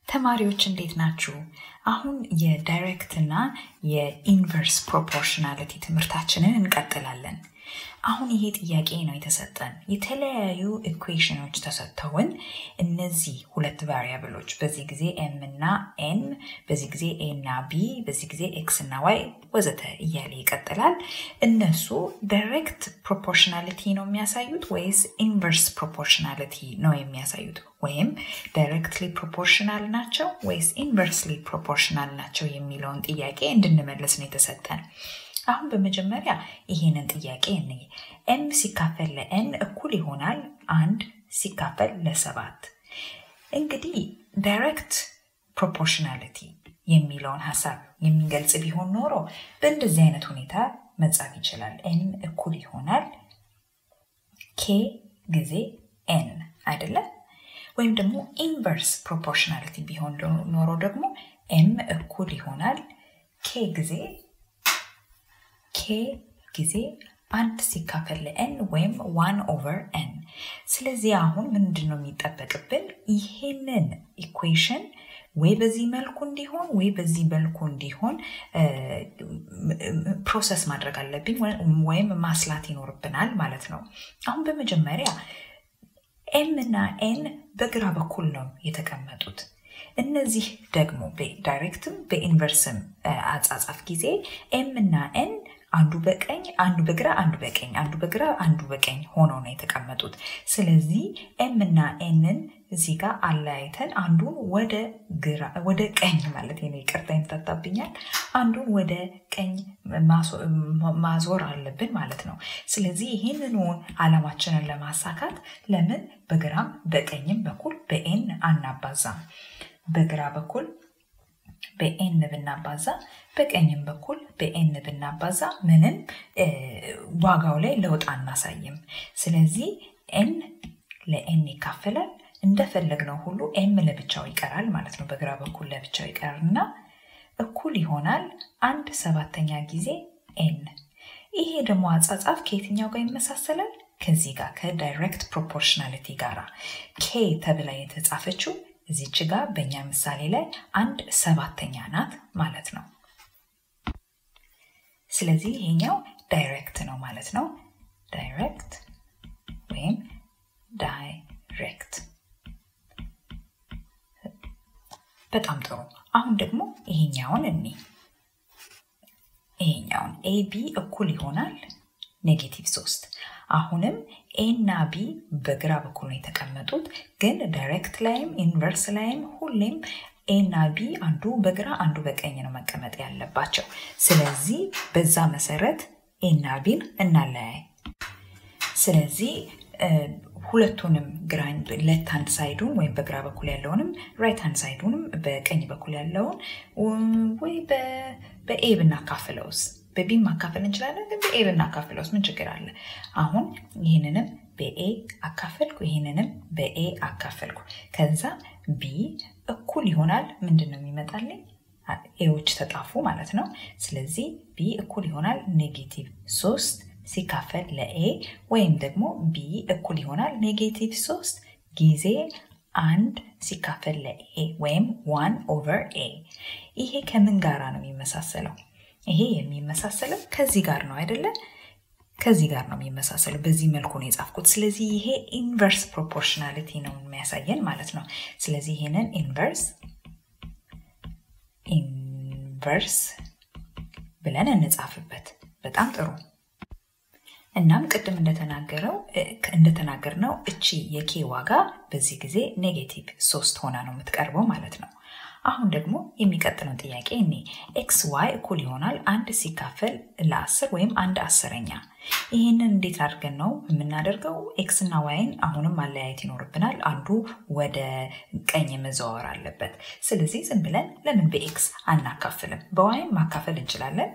ተማሪዎች እንዴት ናችሁ? አሁን የዳይሬክት እና የኢንቨርስ ፕሮፖርሽናሊቲ ትምህርታችንን እንቀጥላለን። አሁን ይሄ ጥያቄ ነው የተሰጠን። የተለያዩ ኢኩዌሽኖች ተሰጥተውን እነዚህ ሁለት ቫሪያብሎች በዚህ ጊዜ ኤም እና ኤን፣ በዚህ ጊዜ ኤ እና ቢ፣ በዚህ ጊዜ ኤክስ እና ዋይ ወዘተ እያለ ይቀጥላል። እነሱ ዳይሬክት ፕሮፖርሽናሊቲ ነው የሚያሳዩት ወይስ ኢንቨርስ ፕሮፖርሽናሊቲ ነው የሚያሳዩት? ወይም ዳይሬክትሊ ፕሮፖርሽናል ናቸው ወይስ ኢንቨርስሊ ፕሮፖርሽናል ናቸው የሚለውን ጥያቄ እንድንመልስ ነው የተሰጠን። አሁን በመጀመሪያ ይሄንን ጥያቄ እንይ። ኤም ሲካፈል ለኤን እኩል ይሆናል አንድ ሲካፈል ለሰባት። እንግዲህ ዳይሬክት ፕሮፖርሽናሊቲ የሚለውን ሀሳብ የሚገልጽ ቢሆን ኖሮ በእንደዚህ አይነት ሁኔታ መጻፍ ይችላል። ኤን እኩል ይሆናል ኬ ጊዜ ኤን አይደለም? ወይም ደግሞ ኢንቨርስ ፕሮፖርሽናሊቲ ቢሆን ኖሮ ደግሞ ኤም እኩል ይሆናል ኬ ጊዜ ኬ ጊዜ አንድ ሲካፈል ለኤን ወይም ዋን ኦቨር ኤን። ስለዚህ አሁን ምንድን ነው የሚጠበቅብን? ይሄንን ኢኩዌሽን ወይ በዚህ መልኩ እንዲሆን ወይ በዚህ መልኩ እንዲሆን ፕሮሰስ ማድረግ አለብኝ ወይም ማስላት ይኖርብናል ማለት ነው። አሁን በመጀመሪያ ኤም እና ኤን በግራ በኩል ነው የተቀመጡት። እነዚህ ደግሞ በዳይሬክትም በኢንቨርስም አጻጻፍ ጊዜ ኤም እና ኤን አንዱ በቀኝ አንዱ በግራ አንዱ በቀኝ አንዱ በግራ አንዱ በቀኝ ሆነው ነው የተቀመጡት። ስለዚህ ኤም እና ኤንን እዚህ ጋር አለያይተን አንዱን ወደ ግራ ወደ ቀኝ ማለት ነው፣ ይቅርታ ይምታታብኛል። አንዱን ወደ ቀኝ ማዞር አለብን ማለት ነው። ስለዚህ ይህንኑ ዓላማችንን ለማሳካት ለምን በግራም በቀኝም በኩል በኤን አናባዛም? በግራ በኩል በኤን ብናባዛ በቀኝም በኩል በኤን ብናባዛ ምንም ዋጋው ላይ ለውጥ አናሳይም። ስለዚህ ኤን ለኤን ይካፈላል። እንደፈለግነው ሁሉ ኤም ለብቻው ይቀራል ማለት ነው። በግራ በኩል ለብቻው ይቀርና እኩል ይሆናል አንድ ሰባተኛ ጊዜ ኤን። ይሄ ደግሞ አጻጻፍ ከየትኛው ጋር ይመሳሰላል? ከዚህ ጋር ከዳይሬክት ፕሮፖርሽናሊቲ ጋራ ኬ ተብላ የተጻፈችው እዚች ጋር በእኛ ምሳሌ ላይ አንድ ሰባተኛ ናት ማለት ነው። ስለዚህ ይሄኛው ዳይሬክት ነው ማለት ነው። ዳይሬክት ወይም ዳይሬክት። በጣም ጥሩ። አሁን ደግሞ ይሄኛውን እኒ ይሄኛውን ኤቢ እኩል ይሆናል ኔጌቲቭ ሶስት አሁንም ኤ እና ቢ በግራ በኩል ነው የተቀመጡት፣ ግን ዳይሬክት ላይም ኢንቨርስ ላይም ሁሌም ኤ እና ቢ አንዱ በግራ አንዱ በቀኝ ነው መቀመጥ ያለባቸው። ስለዚህ በዛ መሰረት ኤ እና ቢን እናለያይ። ስለዚህ ሁለቱንም ግራኝ ሌፍት ሃንድ ሳይዱን ወይም በግራ በኩል ያለውንም ራይት ሃንድ ሳይዱንም በቀኝ በኩል ያለውን ወይ በኤ ብናካፍለውስ በቢ ማካፈል እንችላለን፣ ግን በኤ ብናካፍለውስ ምን ችግር አለ? አሁን ይህንንም በኤ አካፈልኩ፣ ይህንንም በኤ አካፈልኩ። ከዛ ቢ እኩል ይሆናል ምንድን ነው የሚመጣልኝ? ኤዎች ተጣፉ ማለት ነው። ስለዚህ ቢ እኩል ይሆናል ኔጌቲቭ ሶስት ሲካፈል ለኤ ወይም ደግሞ ቢ እኩል ይሆናል ኔጌቲቭ ሶስት ጊዜ አንድ ሲካፈል ለኤ ወይም ዋን ኦቨር ኤ። ይሄ ከምን ጋራ ነው የሚመሳሰለው? ይሄ የሚመሳሰለው ከዚህ ጋር ነው አይደለ? ከዚህ ጋር ነው የሚመሳሰለው። በዚህ መልኩ ነው የጻፍኩት። ስለዚህ ይሄ ኢንቨርስ ፕሮፖርሽናሊቲ ነው የሚያሳየን ማለት ነው። ስለዚህ ይሄንን ኢንቨርስ ኢንቨርስ ብለን እንጻፍበት። በጣም ጥሩ። እናም ቅድም እንደተናገረው እንደተናገርነው እቺ የኬ ዋጋ በዚህ ጊዜ ኔጌቲቭ ሶስት ሆና ነው የምትቀርበው ማለት ነው። አሁን ደግሞ የሚቀጥለው ጥያቄ እኔ ኤክስ ዋይ እኩል ይሆናል አንድ ሲካፈል ለአስር ወይም አንድ አስረኛ። ይህንን እንዴት አድርገን ነው የምናደርገው? ኤክስ እና ዋይን አሁንም ማለያየት ይኖርብናል። አንዱ ወደ ቀኝ መዘዋወር አለበት። ስለዚህ ዝም ብለን ለምን በኤክስ አናካፍልም? በዋይን ማካፈል እንችላለን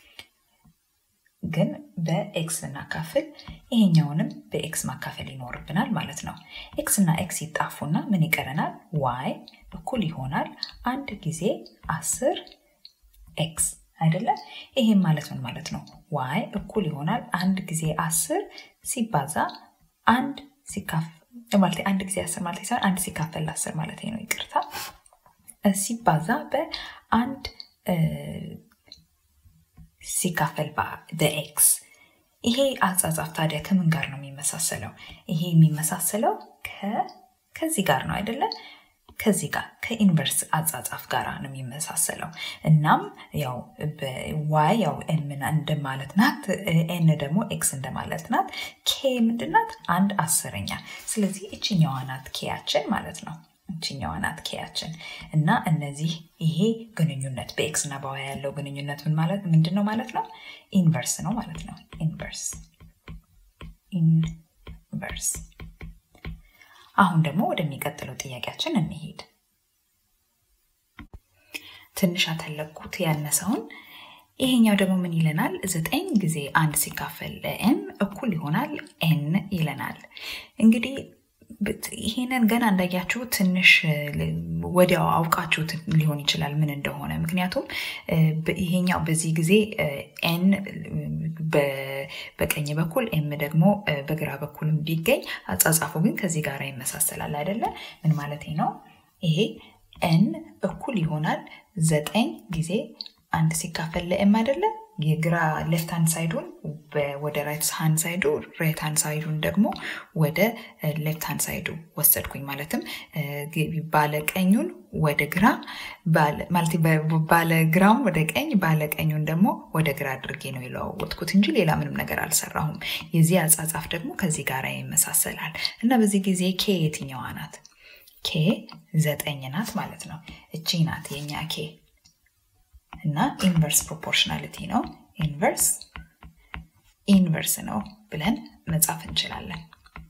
ግን በኤክስ ብናካፍል ይሄኛውንም በኤክስ ማካፈል ይኖርብናል ማለት ነው። ኤክስ እና ኤክስ ይጣፉና ምን ይቀረናል? ዋይ እኩል ይሆናል አንድ ጊዜ አስር ኤክስ አይደለም። ይሄም ማለት ምን ማለት ነው? ዋይ እኩል ይሆናል አንድ ጊዜ አስር ሲባዛ አንድ ሲካፈል ማለት አንድ ጊዜ አስር ማለት ሳይሆን አንድ ሲካፈል ለአስር ማለት ነው። ይቅርታ ሲባዛ በአንድ ሲካፈል በኤክስ ይሄ አጻጻፍ ታዲያ ከምን ጋር ነው የሚመሳሰለው? ይሄ የሚመሳሰለው ከዚህ ጋር ነው አይደለም? ከዚህ ጋር ከኢንቨርስ አጻጻፍ ጋር ነው የሚመሳሰለው። እናም ያው ዋይ ያው ኤን እንደማለት ናት፣ ኤን ደግሞ ኤክስ እንደማለት ናት። ኬ ምንድናት? አንድ አስረኛ። ስለዚህ እችኛዋ ናት ኬያችን ማለት ነው። እችኛዋ ናት ኬያችን እና እነዚህ ይሄ ግንኙነት በኤክስ እና በዋይ ያለው ግንኙነት ምን ማለት ምንድን ነው ማለት ነው? ኢንቨርስ ነው ማለት ነው። ኢንቨርስ ኢንቨርስ አሁን ደግሞ ወደሚቀጥለው ጥያቄያችን እንሄድ። ትንሽ አተለኩት ያነሰውን። ይሄኛው ደግሞ ምን ይለናል? ዘጠኝ ጊዜ አንድ ሲካፈል ለኤን እኩል ይሆናል ኤን ይለናል። እንግዲህ ይሄንን ገና እንዳያችሁ ትንሽ ወዲያው አውቃችሁት ሊሆን ይችላል ምን እንደሆነ። ምክንያቱም ይሄኛው በዚህ ጊዜ ኤን በቀኝ በኩል ኤም ደግሞ በግራ በኩልም ቢገኝ አጻጻፉ ግን ከዚህ ጋር ይመሳሰላል አይደለ? ምን ማለት ነው? ይሄ ኤን እኩል ይሆናል ዘጠኝ ጊዜ አንድ ሲካፈል ለኤም አይደለም የግራ ሌፍት ሃንድ ሳይዱን ወደ ራይት ሃንድ ሳይዱ ራይት ሃንድ ሳይዱን ደግሞ ወደ ሌፍት ሃንድ ሳይዱ ወሰድኩኝ። ማለትም ባለቀኙን ወደ ግራ ማለት ባለግራውን ወደ ቀኝ ባለቀኙን ደግሞ ወደ ግራ አድርጌ ነው የለዋወጥኩት እንጂ ሌላ ምንም ነገር አልሰራሁም። የዚህ አጻጻፍ ደግሞ ከዚህ ጋር ይመሳሰላል እና በዚህ ጊዜ ኬ የትኛዋ ናት? ኬ ዘጠኝ ናት ማለት ነው። እቺ ናት የኛ ኬ እና ኢንቨርስ ፕሮፖርሽናሊቲ ነው። ኢንቨርስ ኢንቨርስ ነው ብለን መጻፍ እንችላለን።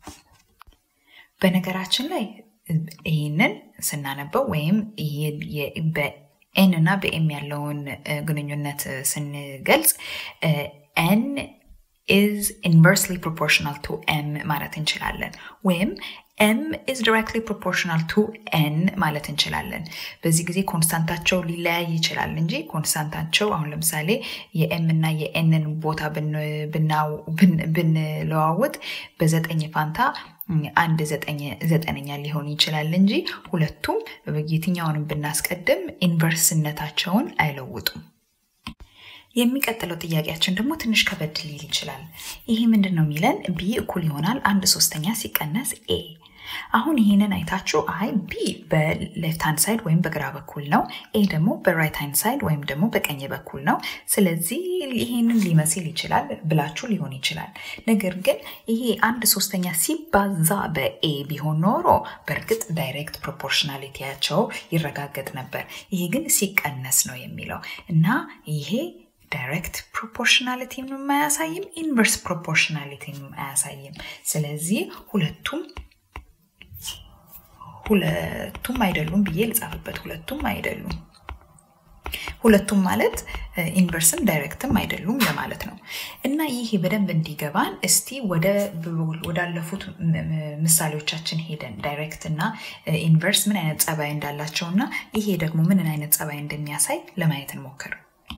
በነገራችን ላይ ይህንን ስናነበው ወይም በኤን እና በኤም ያለውን ግንኙነት ስንገልጽ ኤን is inversely proportional to m ማለት እንችላለን ወይም ኤም ኢዝ ዲሬክትሊ ፕሮፖርሽናል ቱ ኤን ማለት እንችላለን። በዚህ ጊዜ ኮንስታንታቸው ሊለያይ ይችላል እንጂ ኮንስታንታቸው አሁን ለምሳሌ የኤም እና የኤንን ቦታ ብንለዋውጥ በዘጠኝ ፋንታ አንድ ዘጠነኛ ሊሆን ይችላል እንጂ ሁለቱም የትኛውንም ብናስቀድም ኢንቨርስነታቸውን አይለውጡም። የሚቀጥለው ጥያቄያችን ደግሞ ትንሽ ከበድ ሊል ይችላል። ይሄ ምንድን ነው የሚለን? ቢ እኩል ይሆናል አንድ ሶስተኛ ሲቀነስ ኤ። አሁን ይህንን አይታችሁ አይ ቢ በሌፍት ሃንድ ሳይድ ወይም በግራ በኩል ነው፣ ኤ ደግሞ በራይት ሃንድ ሳይድ ወይም ደግሞ በቀኝ በኩል ነው። ስለዚህ ይህንን ሊመስል ይችላል ብላችሁ ሊሆን ይችላል። ነገር ግን ይሄ አንድ ሶስተኛ ሲባዛ በኤ ቢሆን ኖሮ በእርግጥ ዳይሬክት ፕሮፖርሽናሊቲያቸው ይረጋገጥ ነበር። ይሄ ግን ሲቀነስ ነው የሚለው እና ይሄ ዳይሬክት ፕሮፖርሽናሊቲም አያሳይም፣ ኢንቨርስ ፕሮፖርሽናሊቲም አያሳይም። ስለዚህ ሁለቱም ሁለቱም አይደሉም ብዬ ልጻፍበት። ሁለቱም አይደሉም። ሁለቱም ማለት ኢንቨርስም ዳይሬክትም አይደሉም ለማለት ነው። እና ይሄ በደንብ እንዲገባን እስቲ ወዳለፉት ምሳሌዎቻችን ሄደን ዳይሬክት እና ኢንቨርስ ምን አይነት ጸባይ እንዳላቸው እና ይሄ ደግሞ ምንን አይነት ጸባይ እንደሚያሳይ ለማየት እንሞክር።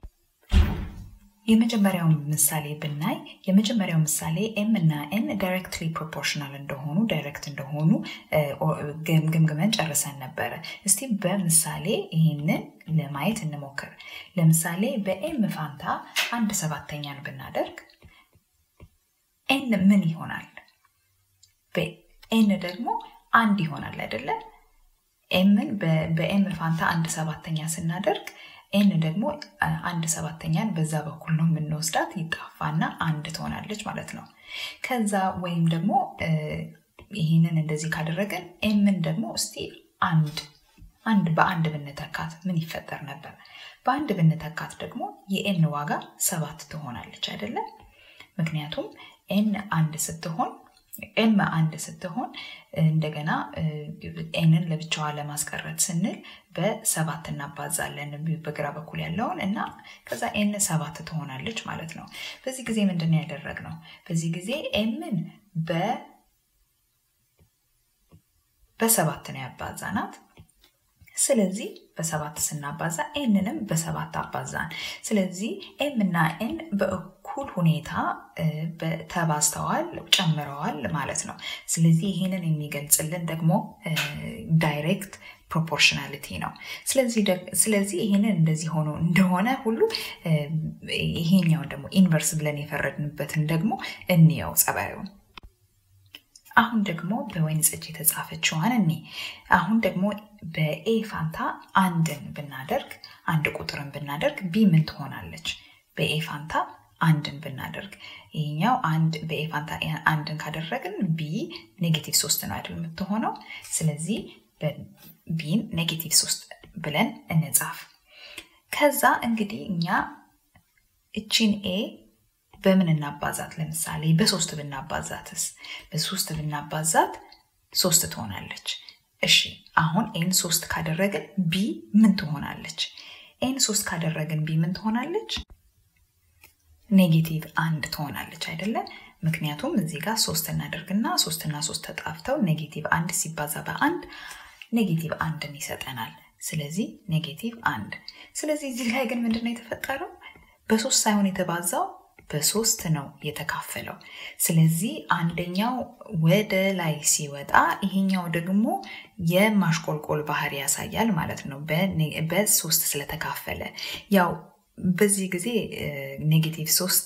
የመጀመሪያውን ምሳሌ ብናይ የመጀመሪያው ምሳሌ ኤም እና ኤን ዳይሬክትሊ ፕሮፖርሽናል እንደሆኑ ዳይሬክት እንደሆኑ ግምግመን ጨርሰን ነበረ። እስቲ በምሳሌ ይህንን ለማየት እንሞክር። ለምሳሌ በኤም ፋንታ አንድ ሰባተኛን ብናደርግ ኤን ምን ይሆናል? በኤን ደግሞ አንድ ይሆናል አይደለም? ኤምን በኤም ፋንታ አንድ ሰባተኛ ስናደርግ ኤን ደግሞ አንድ ሰባተኛን በዛ በኩል ነው የምንወስዳት ይጣፋና አንድ ትሆናለች ማለት ነው። ከዛ ወይም ደግሞ ይህንን እንደዚህ ካደረገን ኤምን ደግሞ እስቲ አንድ አንድ በአንድ ብንተካት ምን ይፈጠር ነበር? በአንድ ብንተካት ደግሞ የኤን ዋጋ ሰባት ትሆናለች አይደለም? ምክንያቱም ኤን አንድ ስትሆን ኤም አንድ ስትሆን እንደገና ኤንን ለብቻዋ ለማስቀረት ስንል በሰባት እናባዛለን በግራ በኩል ያለውን እና ከዛ ኤን ሰባት ትሆናለች ማለት ነው። በዚህ ጊዜ ምንድን ያደረግነው? በዚህ ጊዜ ኤምን በሰባት ነው ያባዛናት። ስለዚህ በሰባት ስናባዛ ኤንንም በሰባት አባዛን። ስለዚህ ኤም እና ኤን በእኩል ሁኔታ ተባዝተዋል፣ ጨምረዋል ማለት ነው። ስለዚህ ይህንን የሚገልጽልን ደግሞ ዳይሬክት ፕሮፖርሽናሊቲ ነው። ስለዚህ ይህንን እንደዚህ ሆኖ እንደሆነ ሁሉ ይሄኛውን ደግሞ ኢንቨርስ ብለን የፈረድንበትን ደግሞ እንየው ጸባዩን። አሁን ደግሞ በወይን ጠጅ የተጻፈችዋን እኔ አሁን ደግሞ በኤ ፋንታ አንድን ብናደርግ አንድ ቁጥርን ብናደርግ ቢ ምን ትሆናለች? በኤ ፋንታ አንድን ብናደርግ ይህኛው አንድ በኤ ፋንታ አንድን ካደረግን ቢ ኔጌቲቭ ሶስት ነው አይደል የምትሆነው። ስለዚህ ቢን ኔጌቲቭ ሶስት ብለን እንጻፍ። ከዛ እንግዲህ እኛ እቺን ኤ በምን እናባዛት? ለምሳሌ በሶስት ብናባዛትስ? በሶስት ብናባዛት ሶስት ትሆናለች። እሺ አሁን ኤን ሶስት ካደረግን ቢ ምን ትሆናለች? ኤን ሶስት ካደረግን ቢ ምን ትሆናለች? ኔጌቲቭ አንድ ትሆናለች አይደለ? ምክንያቱም እዚህ ጋር ሶስት እናደርግና ሶስትና ሶስት ተጣፍተው ኔጌቲቭ አንድ ሲባዛ በአንድ ኔጌቲቭ አንድን ይሰጠናል። ስለዚህ ኔጌቲቭ አንድ። ስለዚህ እዚህ ላይ ግን ምንድነው የተፈጠረው? በሶስት ሳይሆን የተባዛው በሶስት ነው የተካፈለው። ስለዚህ አንደኛው ወደ ላይ ሲወጣ ይሄኛው ደግሞ የማሽቆልቆል ባህሪ ያሳያል ማለት ነው፣ በሶስት ስለተካፈለ ያው በዚህ ጊዜ ኔጌቲቭ ሶስት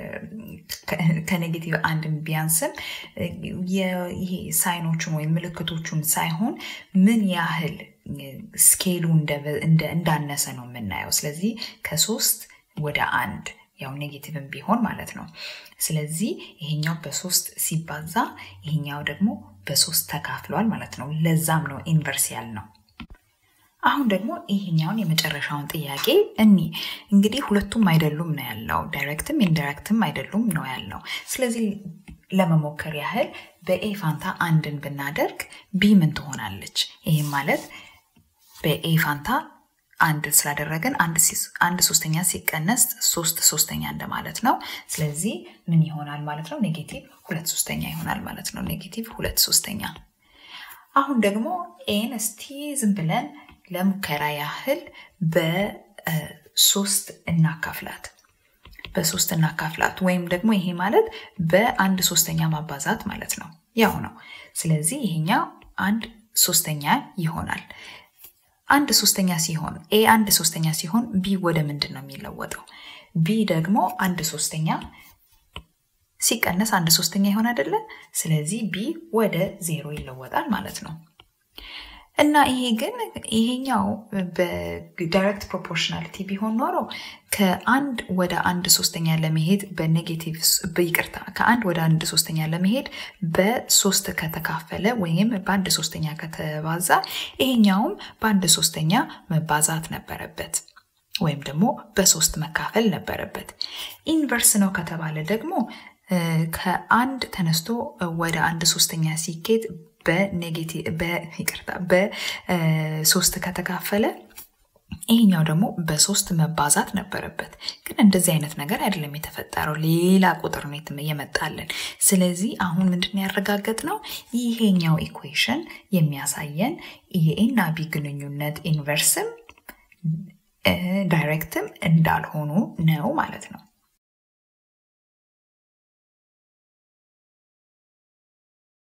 ከኔጌቲቭ አንድን ቢያንስም ይሄ ሳይኖቹን ወይም ምልክቶቹን ሳይሆን ምን ያህል ስኬሉ እንዳነሰ ነው የምናየው። ስለዚህ ከሶስት ወደ አንድ ያው ኔጌቲቭን ቢሆን ማለት ነው። ስለዚህ ይሄኛው በሶስት ሲባዛ ይሄኛው ደግሞ በሶስት ተካፍሏል ማለት ነው። ለዛም ነው ኢንቨርስ ያልነው። አሁን ደግሞ ይሄኛውን የመጨረሻውን ጥያቄ እኒ እንግዲህ ሁለቱም አይደሉም ነው ያለው፣ ዳይሬክትም ኢንዳይሬክትም አይደሉም ነው ያለው። ስለዚህ ለመሞከር ያህል በኤ ፋንታ አንድን ብናደርግ ቢ ምን ትሆናለች? ይህም ማለት በኤ ፋንታ አንድ ስላደረግን አንድ ሶስተኛ ሲቀነስ ሶስት ሶስተኛ እንደማለት ነው። ስለዚህ ምን ይሆናል ማለት ነው? ኔጌቲቭ ሁለት ሶስተኛ ይሆናል ማለት ነው። ኔጌቲቭ ሁለት ሶስተኛ። አሁን ደግሞ ኤን እስቲ ዝም ብለን ለሙከራ ያህል በሶስት እናካፍላት በሶስት እናካፍላት ወይም ደግሞ ይሄ ማለት በአንድ ሶስተኛ ማባዛት ማለት ነው። ያው ነው። ስለዚህ ይሄኛው አንድ ሶስተኛ ይሆናል። አንድ ሶስተኛ ሲሆን ኤ አንድ ሶስተኛ ሲሆን ቢ ወደ ምንድን ነው የሚለወጠው? ቢ ደግሞ አንድ ሶስተኛ ሲቀነስ አንድ ሶስተኛ ይሆን አይደለ? ስለዚህ ቢ ወደ ዜሮ ይለወጣል ማለት ነው። እና ይሄ ግን ይሄኛው በዳይሬክት ፕሮፖርሽናሊቲ ቢሆን ኖሮ ከአንድ ወደ አንድ ሶስተኛ ለመሄድ በኔጌቲቭ ይቅርታ፣ ከአንድ ወደ አንድ ሶስተኛ ለመሄድ በሶስት ከተካፈለ ወይም በአንድ ሶስተኛ ከተባዛ ይሄኛውም በአንድ ሶስተኛ መባዛት ነበረበት ወይም ደግሞ በሶስት መካፈል ነበረበት። ኢንቨርስ ነው ከተባለ ደግሞ ከአንድ ተነስቶ ወደ አንድ ሶስተኛ ሲኬድ ይቅርታ በሶስት ከተካፈለ ይሄኛው ደግሞ በሶስት መባዛት ነበረበት። ግን እንደዚህ አይነት ነገር አይደለም የተፈጠረው፣ ሌላ ቁጥር ነው የመጣልን። ስለዚህ አሁን ምንድን ያረጋገጥ ነው ይሄኛው ኢኩዌሽን የሚያሳየን የኤና ቢ ግንኙነት ኢንቨርስም ዳይሬክትም እንዳልሆኑ ነው ማለት ነው።